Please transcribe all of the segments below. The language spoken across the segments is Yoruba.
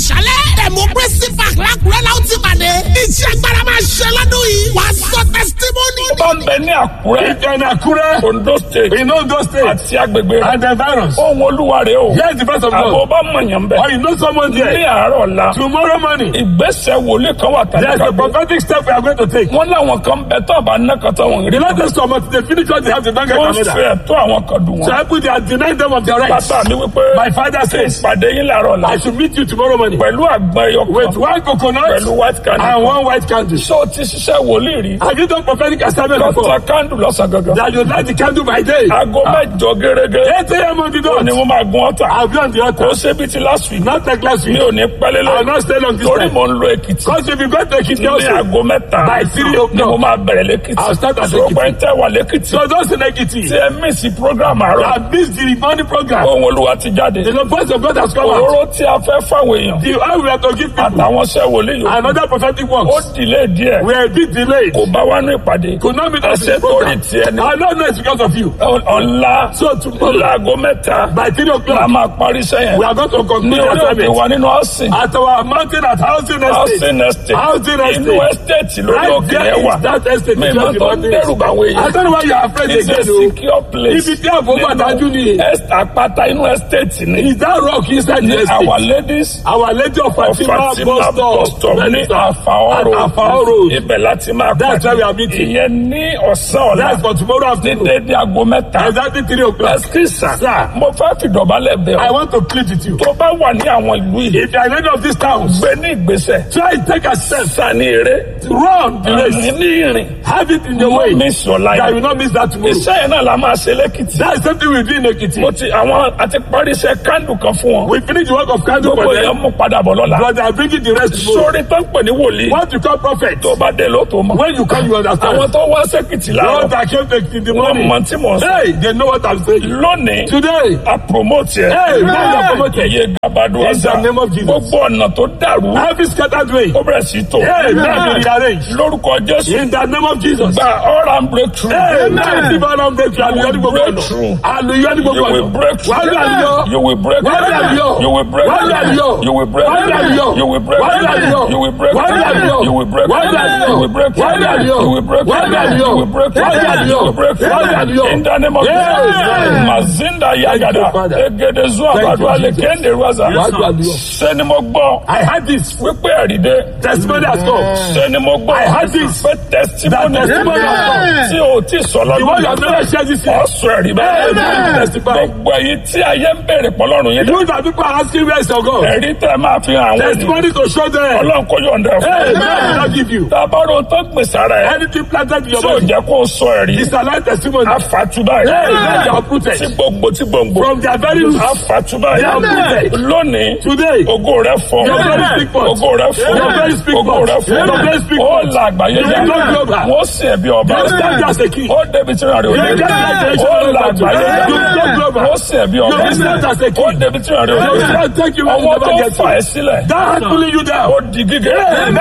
àṣálẹ́ democracy park lákùrẹ́ la ó ti pàdé iṣẹ́ agbára máa ṣe lọ́dún yìí wà á sọ testimony. ó bá ń bẹ ní àkúrẹ́ Ìjọba Àkúrẹ́. ondo state In Ondo State. àti agbègbè rẹ̀ And the virus. ohun olúwa rẹ̀ o Here's the first of àbọ̀ all. bá mọ̀yàn bẹ̀ Or you know someone ní there. àárọ̀ ọ̀la Tomorrow morning. ìgbésẹ̀ wòlé kan wà tàbí There's a prophetic step we are going to take. wọ́n láwọn kan bẹ tó àbá nẹ́kọ̀tà wọn rí The Lord is come they finish what they have to don't get wọ́n another. fẹ́ tó àwọn kan dùn So wọn. I put they are denying them of their rights. bàbá mi wípé My father says, ìpàdé yín làárọ̀ ọ̀la I should meet you tomorrow morning pẹ̀lú àgbọn ẹyọ with kan one coconut pẹ̀lú white candle and one white candle. ṣé o ti ṣiṣẹ́ wòlíì rí Have you done prophetic assignment kọ́ta before? candle lọ́sàn gangan That you light the candle by day. aago mẹ́jọ gẹ́gẹ́ 8 a.m. on the ni dot. mo máa gun ọ̀tà I'll be on the kò altar. ṣe bí ti last week Not like last mi week. ò ní pẹ́lẹ́ I'll lọ not stay long this torí time. mo ń lo èkìtì Because if you go to Ekiti ní also, aago mẹ́ta By three o'clock. ni mo máa bẹ̀rẹ̀ lẹ́kìtì I'll start at ṣùgbọ́n Ekiti. pé tẹ́ wà lẹ́kìtì so those in Ekiti, tí ẹ mísì program àárọ̀ I missed the morning program. ohun olúwa ti jáde The voice of God has come out. òróró tí a fẹ́ fáwọn èèyàn The oil we have to give people. àtàwọn ṣẹ́ wòlíì yòókù Another prophetic ó works. dìlé díẹ̀ We are a bit delayed. kò bá wá ní ìpàdé Could not meet us in ẹsẹ̀ the torí program. tiẹ̀ ni I don't know it's because of you. ọ̀la So tomorrow, láago mẹ́ta by 3 la o'clock, máa parí sẹ́yìn we are going to ní conclude orí the òkè assignment. wa nínú ọ̀sìn At our mountain at Housing Estate. housing estate Housing inú Estate. estate lórí Right òkè there yẹn wà is that estate. mi is máa just the tó ń mountain. dẹ́rù bá àwọn I èèyàn don't know why you are afraid it's a again. o. secure place Ibi tí àbò wà dájú ni. Est- àpáta inú estate ni Is that rock inside the ní estate? our ladies Our Lady of Fatima Fatima bus bus stop. stop ní àfàọ́rò At Afao Road. ibẹ̀ láti máa That's where we are meeting. ìyẹn ní ọ̀sán ọ̀la That's for tomorrow ní afternoon. dédé aago mẹ́ta Exactly 3 o'clock. ẹsikísà Sir. mo fẹ́ fìdọ̀bálẹ̀ bẹ̀ I ọ́ want to plead with you. tó bá wà ní àwọn ìlú yìí If you are in any of these towns, gbé ní ìgbésẹ̀ try to take a step. sani eré Run the race. ní ìrìn Have it in your mo way. miss your life. That you will not miss that tomorrow. iṣẹ́ yẹn náà la máa ṣe lẹ́kìtì. That's something we do in Ekiti. mo ti àwọn àti parí iṣẹ́ kándù kan fún wọn. We finish the work of candle gbogbo for èèyàn them. mú padà bọ̀ lọ́la. But I bring it the rest tomorrow. sórí tó ń pè ní wòlíì. What you call prophet. tó bá dé ló tó mọ̀. When you come, you understand. àwọn tó wá sẹ́kìtì The láàárọ̀. ones that came to Ekiti in the wọ́n morning. mọ̀ tí mò ń sọ. Hey, they know what I'm saying. lónìí Today, a promote yẹ. Hey, now you are promoted. iye gabadu In ọ̀sà. the name of Jesus. gbogbo ọ̀nà tó dàrú. every scattered way. ó bẹ̀rẹ̀ sí tó. Hey, now you rearrange. lórúkọ jésù. In the name of Jesus. gba ọ̀rá ń breakthrough. Hey, now tí bá lọ break through, àlùyọ́ ní gbogbo Breakthrough. ọ̀nà. Àlùyọ́ ní You gbogbo will ọ̀nà. break through. Wàá rí àlùyọ́. You will break Wàá rí through. àlùyọ́. You will break Wàá rí through. àlùyọ́. You will break Wàá rí through. àlùyọ́. You will break Wàá rí through. àlùyọ́. You will break Wàá rí through. àlùyọ́. You will break Wàá rí through. àlùyọ́. You will break Wàá rí through. àlùyọ́. You will break Wàá rí through. àlùyọ́. You will break through. Wàá rí àlùyọ́. You will break through. Wàá rí àlùyọ́. In the name of Yes. Jesus. Mazinda Yagada. you, Father. Egede Zua Thank you, Badua Jesus. Lekende Raza. Wàá rí àlùyọ́. Ṣé ni mo gbọ́? I had this. Wípé ẹ̀rìndé. Testimony has come. Ṣé ni mo gbọ́? I had this. Pé testimony. That testimony has come. Tí o ti sọ The one you have lọ́dún. never shared this year. Ọ̀sùn ẹ̀rí bẹ́ẹ̀. Amen. Testify. Gbogbo èyí tí ayé ń bèrè pọ̀lọ́run yín. You that people are asking where is your God? Ẹ̀rí tẹ́ máa fi hàn àwọn ènìyàn. Testimony to show them. Ọlọ́run kò yọ̀ǹda ẹ̀ Hey, fún man, I will not give you. Tábàrò tó gbèsè ara ẹ̀. Anything planted in your Tí ò body jẹ́ kó o sọ ẹ̀rí. is a life testimony. Àfàtúbà Hey, ẹ̀. man, you are uprooted. Tí gbòǹgbò tí gbòǹgbò. From their very roots. Àfàtúbà They are ẹ̀. uprooted. Lónìí. Today, Ògo rẹ̀ fọ́. Your very speak forth. Ògo rẹ̀ fọ́. Your very speak Ògo forth. rẹ̀ fọ́. Your very speak Ó forth. la àgbáyé You jẹ́. will not global. Wọ́n sì ẹ̀bí ọba. You stand as a king. Ó débi tí ìrìn àrè You òde. get graduation Ó of la that. àgbáyé jẹ́. You will not global. Wọ́n sì ẹ̀bí ọba. You will stand as a king. Ó débi tí ìrìn àrè You òde. will take you where you Ọwọ́ never tó get fà to. ẹ́ sílẹ̀. That has pulling you down. Ó di gígé.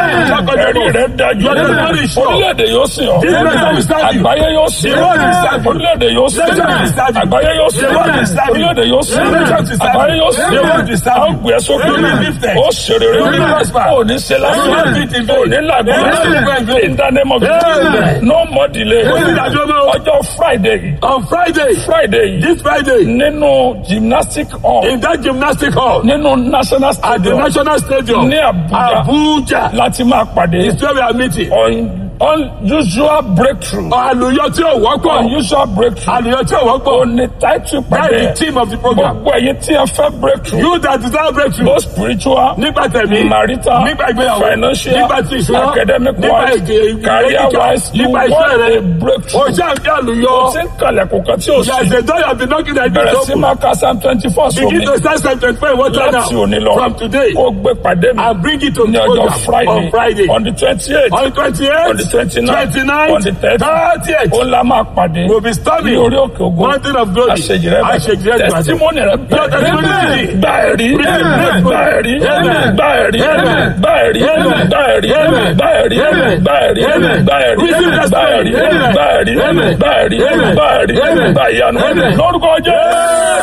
Ẹ̀rí rẹ̀ dájú. Your testimony is sure. Orílẹ̀-èdè yóò sìn ọ́. This nation will stand you. Àgbáyé yóò sìn The world will stand you. Orílẹ̀-èdè yóò sìn The nation will stand you. Àgbáyé yóò sìn The world will stand you. Orílẹ̀-èdè yóò sìn The nation will stand you. Àgbáyé yóò sìn The world will stand you. Ó gbé ẹ sókè. You will be lifted. Ó ṣe rere. You will be prosper. Ó ní ṣe lásán. You will not beat in vain. Ó ní làgbé. You will not be in vain. In the name of Jesus. Amen. No more delay. Ó ní ìdájọ́ náà. Ọjọ́ Friday yìí. On Friday, Friday yìí. this Friday, Nínú gymnastic hall. in that gymnastic hall Nínú national at the stadium. National Stadium, Ní Abuja. Abuja, Láti máa pàdé. is where we are meeting. Un- unusual breakthrough. Àlùyọ tí ò wọ́pọ̀. unusual breakthrough. Àlùyọ tí ò wọ́pọ̀. ó ní title That pàdé. is the theme of the program. gbogbo ẹ̀yin tí ẹ fẹ́ breakthrough. You that desire breakthrough. both spiritual. Nígbà tẹ̀mí. marital. Nígbà ìgbéyàwó. financial. Nígbà tí ìṣúná. academic Nígbà wise. èdè- career ìgbéga. wise. you Nígbà iṣẹ́ want rẹ. a breakthrough. O ṣe àǹfẹ́ àlùyọ. ó ti ń kalẹ̀kùn kan tí ó There is sì. a door you have been knocking at bẹ̀rẹ̀ this sí open. máa ka psalm twenty four sómi. Begin to start Psalm 25 water láti now. òní lọ. From today. kó gbé pàdé mi. And bring it to ní the ọjọ́ program friday. on Friday. on the twenty eight. On the 28th, on the twenty nine. 29th, on the thirty. 30th. ó la máa pàdé. We'll be storming. ní orí òkè ògo. Mountain of glory. àṣejì rẹ Àṣejì rẹ bàjẹ́. testimony rẹ Your testimony bẹ̀rẹ̀. today. gba ẹ̀rí. Amen. gba ẹ̀rí. Amen. gba ẹ̀rí. Amen. gba ẹ̀rí. Amen. gba ẹ̀rí. Amen. gba ẹ̀rí. Amen. gba ẹ̀rí. Amen. gba ẹ̀rí. Receive gba testimony. ẹ̀rí. Amen. gba ẹ̀rí. Amen. gba ẹ̀rí. Amen. gba ẹ̀rí. Amen. gba ìyanu. Amen. lórúkọ jẹ́.